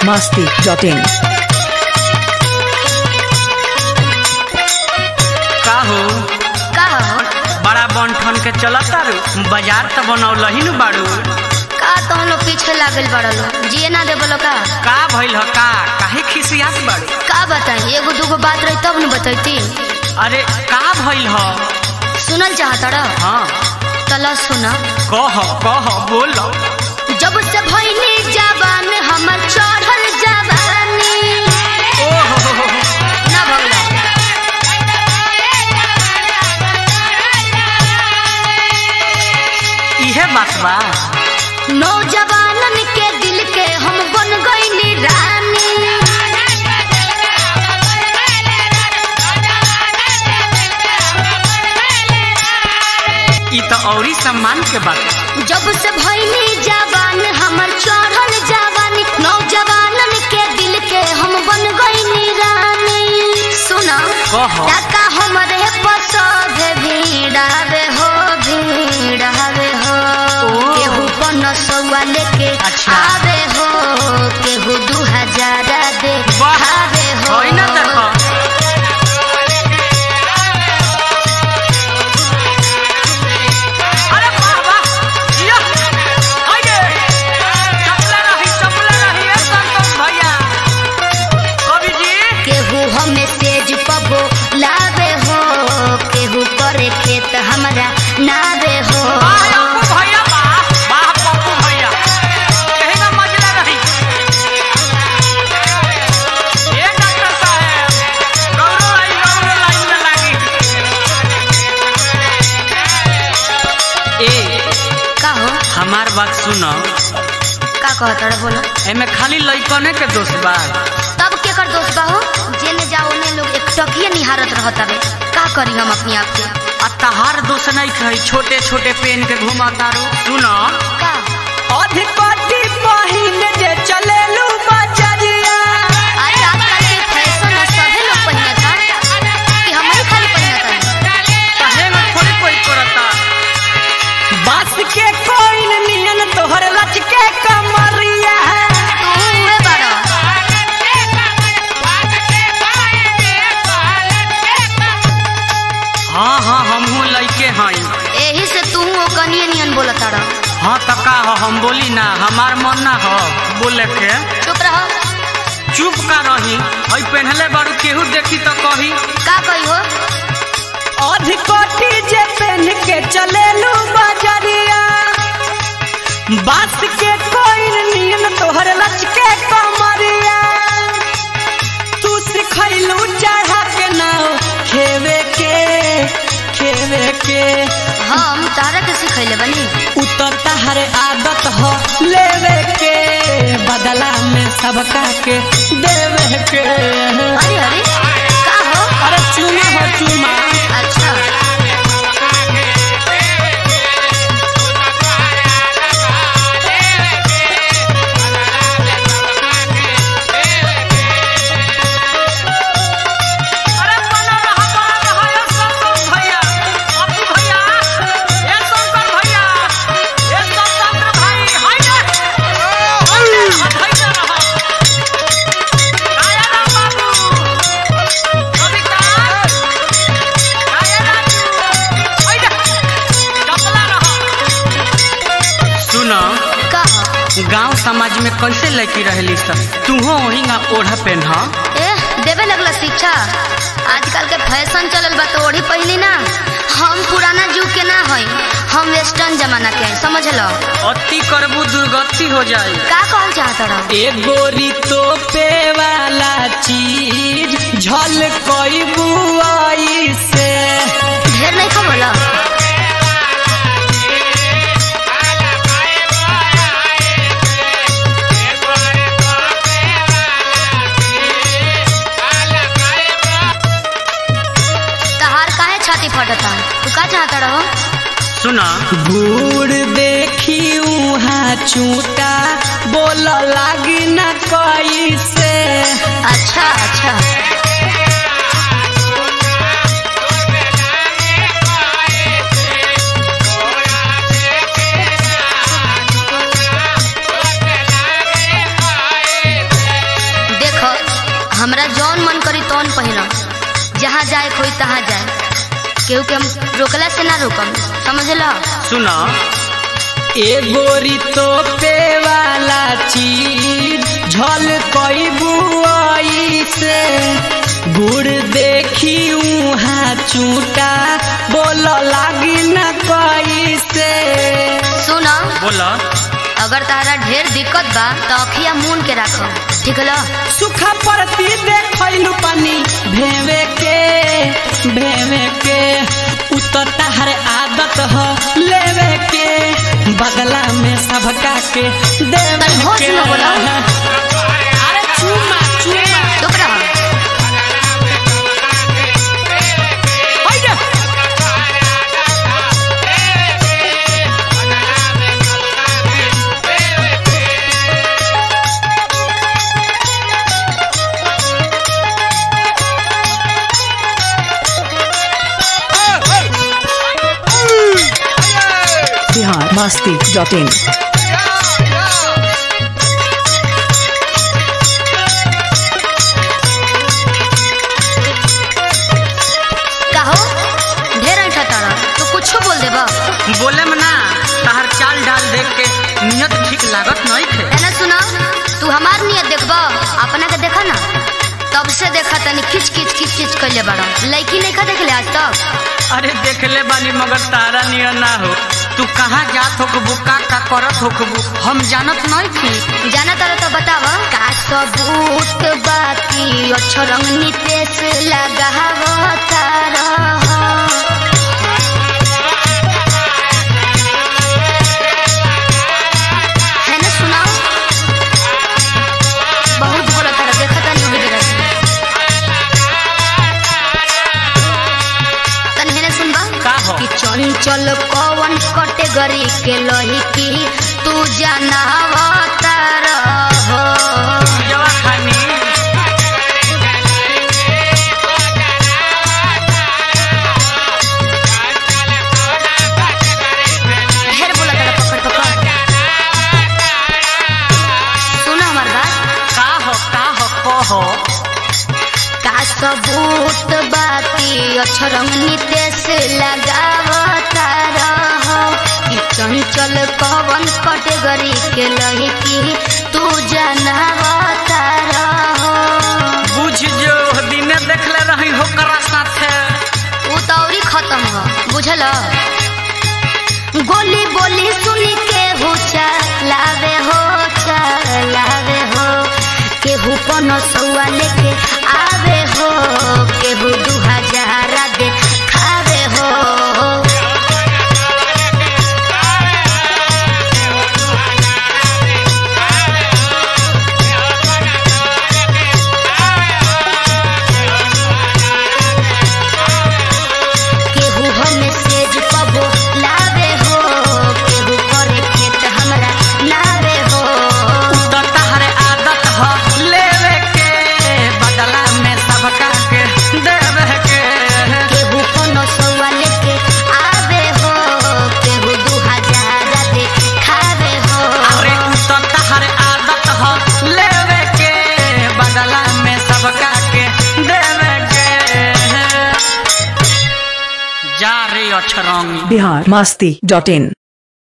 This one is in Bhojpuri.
masti.in. का हो का हो बड़ा बन ठन के चलत तारू बाजार त बनौलही नु बाड़ू का तहन लोग पीछे लागल बड़ा लो जिए ना दे बोलो का का भइल ह का काहे खिसियात बाड़ू का बताई एगो दूगो बात रही तब न बतैती अरे का भइल ह सुनल चाहता रह हाँ तला सुना कह कह बोल जब से भइनी जवान हमर चढ़ल जवानी ओहो ना भगला इहे बात बा नौजवानन के दिल के हम बन गईनी रानी ई त औरी सम्मान के बात जब से भइनी जवान हमर चढ़ल जवानी नौजवानन के दिल के हम बन गईनी रानी सुना कह टाका हमरे पसंद भीड़ावे हो भीड़ावे हो ओ। केहू पन सौआ लेके अच्छा। आवे हो केहू दू हजार दे वाह आवे हो होई ना देखो अरे वाह वाह जिया आइए चपला रही चपला रही ए संतोष भैया कवि जी केहू हमें सेज पबो लावे हो केहू करे खेत हमरा नावे हो वाह पप्पू भैया वाह वाह पप्पू भैया कहीं ना मजला रही ए डॉक्टर साहब गौरव आई गौरव लाइन में लागी ए का हो हमार बात सुनो का कहता रे बोलो एमे खाली लइकने के दोष बा तब के कर दोस्त बाहो जेने जाओ ने लोग एक टकिए निहारत रहत हवे का करी हम अपने आप के आ तहार दोष नहीं कही छोटे छोटे पेन के घुमा तारो सुनो का अधिपति पहिन जे चलेलू बजरिया अरे आजकल के फैशन है सभी लोग पहनत था कि हम ही खाली पहनत हन कहे में थोड़ी कोई करता बास के कोइन नियन तोहर लच के कमरिया तू उहे बाड़ा हाँ हाँ हमहू लइके हई एही से तू ओ कनिए नियन बोलत ताड़ा हाँ त का हो हम बोली ना हमार मन ना हो बोले के चुप रहो चुप का रही हई पहनले बारू केहू देखी तो कही का कही हो अधिकोटी जे पहन के चलेलू बजरिया बास के कोइन नियन तोहर लच के कमरिया तू सिखैलू चढ़ा के नाव खेवे के खेवे के हम तारा के सिखैले बनी उतर तहर आदत हो लेवे के बदला में सबका के देवे के अरे अरे का हो अरे चुमा हो चुमा अच्छा अरे बना रहा बना रहा ये संतोष भैया अप्पू भैया ये शंकर भैया ये संतोष भाई हाय रे हाय रे रहा आया राम बाबू कविता आया राजू हाय रे चपला रहा सुनो का हो गांव समाज में कैसे लड़की रहली सब तूहो वही ओढ़ा पहन ए देवे लगला शिक्षा आजकल के फैशन चलल बा तो ओढ़ी पहनी ना हम पुराना जुग के ना हई हम वेस्टर्न जमाना के हई समझ लो अति करबू दुर्गति हो जाई का कहल चाहत रहो ए गोरी तो पे वाला चीज झल कोई बुआई से ढेर नहीं खा बोला तहार काहे छाती फटता तू का चाहता रहो सुना बूढ़ देखी उहाँ चूटा बोल लागी न कोई से अच्छा अच्छा केहू के हम रोकला से ना रोकम समझला सुन एगोरी तो पे वाला चीज झल कई बुआई से गुड़ देखी उहाँ चूटा बोल लागी न कई से सुन बोला अगर तारा ढेर दिक्कत बा तो अखिया मून के राखो ठीक ला सुखा परती देखलू पानी भेवे के भेवे के उतर तहर आदत हो लेवे के बदला में सबका के देवे तनी होश के में बोला। अरे चुमा चुमा चुप रहो हाइडे बिहार मस्ती डॉट इन कहो ढेर ऐठा तारा तो कुछो बोल देबा बोले में ना तहर चाल डाल देख के नियत ठीक लागत नहीं थे एना सुना तू हमार नियत देखबा अपना के देखा ना तब से देखा तनी किच किच किच किच कइले बाड़ा लड़की नहीं खा देखले आज तक अरे देख ले बानी मगर तारा नियर ना हो तू कहाँ जात होकबू का का करत होकबू हम जानत नहीं थी जाना तारा तो बतावा का सबूत बाकी अक्षरंग नितेश लगावा तारा है ना सुनाओ बहुत बोला तारा देखा तानी होगी जगह से तन है ना सुनबा का हो? कि चंचल कवन कैटेगरी के लही की तू जानवा तारा हो जवा खानी ढेर बोला तारा पकड़ पकड़ सुनो हमार बात का हो का हो कहो का सबूत बाकी अक्षरंग नितेश लगावता रहो कि चंचल कवन कैटेगरी के लही की तू जानवता रहो बुझ जो दिने देखले रही हो करा साथे उ तो औरी खत्म हो बुझल गोली बोली सुनी के हो लावे हो लावे हो केहू पन सौआ लेके आवे हो केहू दू हजार दे खावे हो केहू हमें सेज पबो लावे हो केहू करे खेत हमरा लावे हो तो तहरे आदत हो लेवे के बदला में सबका के देवे के केहू कोनो सौआ लेके आवे हो केहू दू हजार दे खावे हो अरे तो तहरे आदत हो लेवे के बदला में सबका के देवे के जा रे अछरंगी बिहार मस्ती डॉट इन